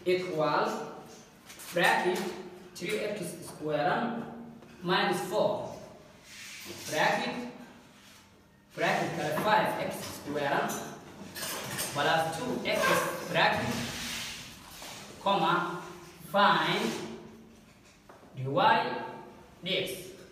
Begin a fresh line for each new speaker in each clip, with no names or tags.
equal bracket 3x square minus 4 bracket bracket kale 5x square plus 2x bracket comma find dy dx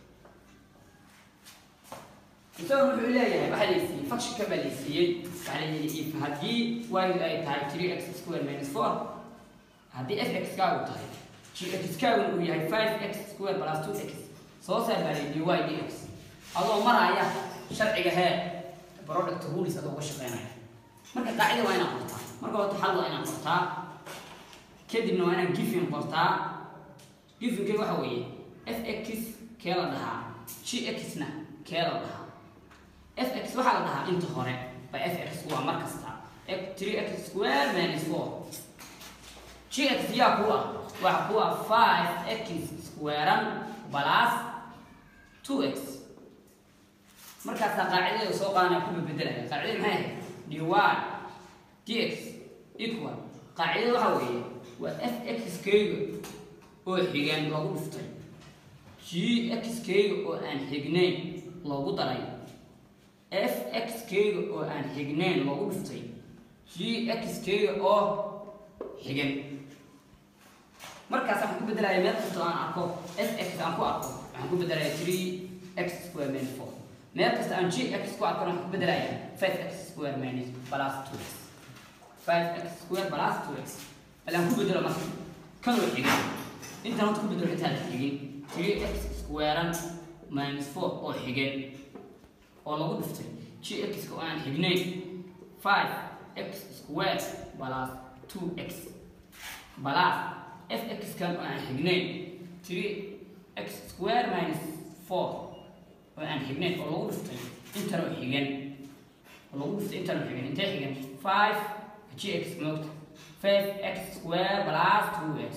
isaga wuxuu leeyahay waxaa laysiiyey functionka baa laysiiyey waxaa la yidhi if haddii y ay tahay 3x square minus 4 haddii fx kaagu tahay gx kaaguna uu yahay 5x square plus 2x soo saar baa layidhi dy dx adoo maraya sharciga hee product rules adoo uga shaqeynaya marka qaacida waa inaad qortaa marka horta xal waa inaad qortaa kadibna waa inaad gifin qortaa gifinkay waxa weeye fx kee la dhahaa gx-na kee la dhahaa fx waxaa la dhahaa inta hore ba fx waa mar kasta 3x square minus 4 gx yaa ku ah waxa ku ah 5x square plus 2x markaasaa qaacidada soo qaadana ku bedelaya qaacidada maxay ahayd dy dx equal qaacidada waxa weeye waa fx kayga oo xigan loogu dhuftay gx kayga oo aan xignayn loogu daray fx kayga oo aan xignayn loogu dhuftay gx kayga oo xigan markaas waxaan ku bedelaya meel kastoo aan arko fx aan ku arko waxaan ku bedelaya 3x square minus 4 meel kasta aan gx ku arkona waxaan ku bedelaya 5x square minus plus 2x 5x square plus 2x alaan ku bedelo marka kan oo xigan intaan horta ku bedelo intaan la xigin 3x square minus 4 oo xigan oo lagu dhuftay gx oo aan xignayn 5x square plus 2x plus fx kan oo aan xignayn 3x square minus 4 oo aan xignayn oo lagu dhuftay intan oo xigan oo lagu dhuftay intan oo xigan intee xigan 5 gx moogta 5x square plus 2x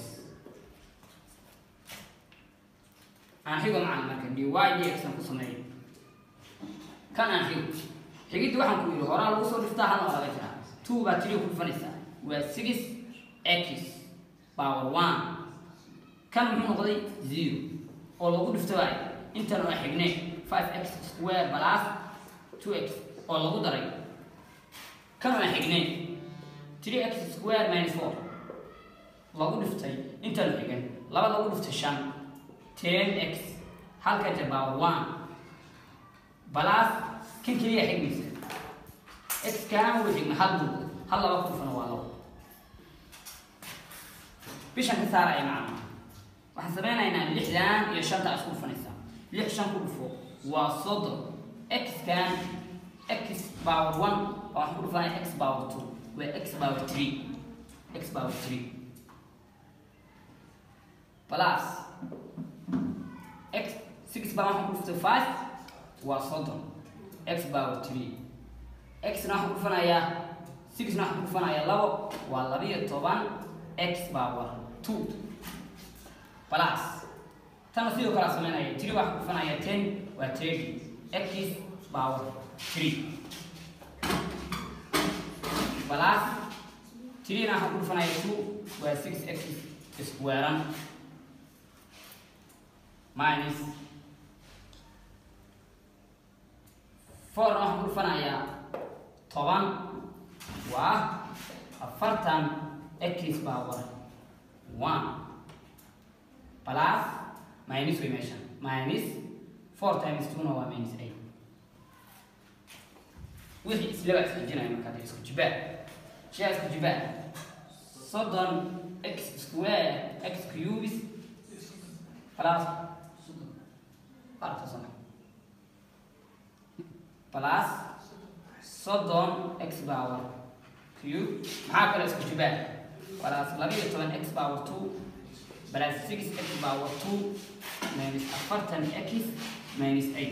aan xigo macana marka dy dx aan ku sameeyo kan aan xigo xigidda waxaan ku yidhi horaa lagu soo dhiftaa halna waa laga jiraa 2 baa 3 ku dhufanaysaa waa 6x power 1 kan muxuu noqday 0 oo lagu dhifto waay intan oo xignay 5x square plus 2x oo lagu daray kan oo xignay 3x square minus 4 lagu dhiftay intan oo xigan laba lagu dhiftay 5 10x halka jeer power 1 plus kan keliya xigmaysa x kan wuu xigma hal buu hal laba ku dhufana waa labo bishan ka saaraya macna waxaan sameynaynaa lixdan iyo shanta isku dhufanaysaa lix shan ku dhufo waa soddon x kan x power one oo waxaan ku dhufanaya x power two waa x power three x power three plus x six baa waxaan ku dhuftay five waa soddon x power three x na waxaan ku dhufanayaa six na waxaan ku dhufanayaa labo waa labiyo toban x power two plus tana sidoo kale sameynaya three waxaan ku dhufanaya ten waa thirty x power three plus three na waxaan ku dhufanaya two waa six x square minus four na waxaan ku dhufanayaa toban waa afartan x power one plus minus way meeshan minus four times two na waa minus eight wixii islaba isxijinaya markaa dee isku jibaa shaa isku jibaa soddon x square x cubes plus artasana plus soddon x power cube maxaa kale isku jibaa plus labiyo toban x power two plus six x power two minus afartan x minus eight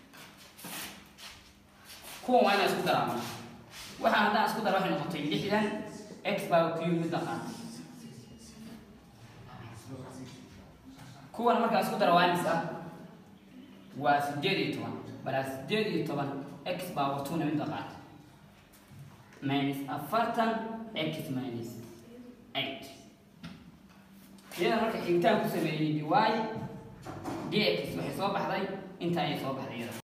kuwan waa inaa isku daraama waxaa haddaan isku dara waxay noqotay lixdan x power cube mid naqaan kuwan markaa isku dara waa imisa waa sideed iyo toban balaa sideed iyo toban x power two na mid naqaan minus afartan x minus eight iyada marka xigitaan ku sameeyey dy dx waxay soo baxday intaan ay soo baxday iyada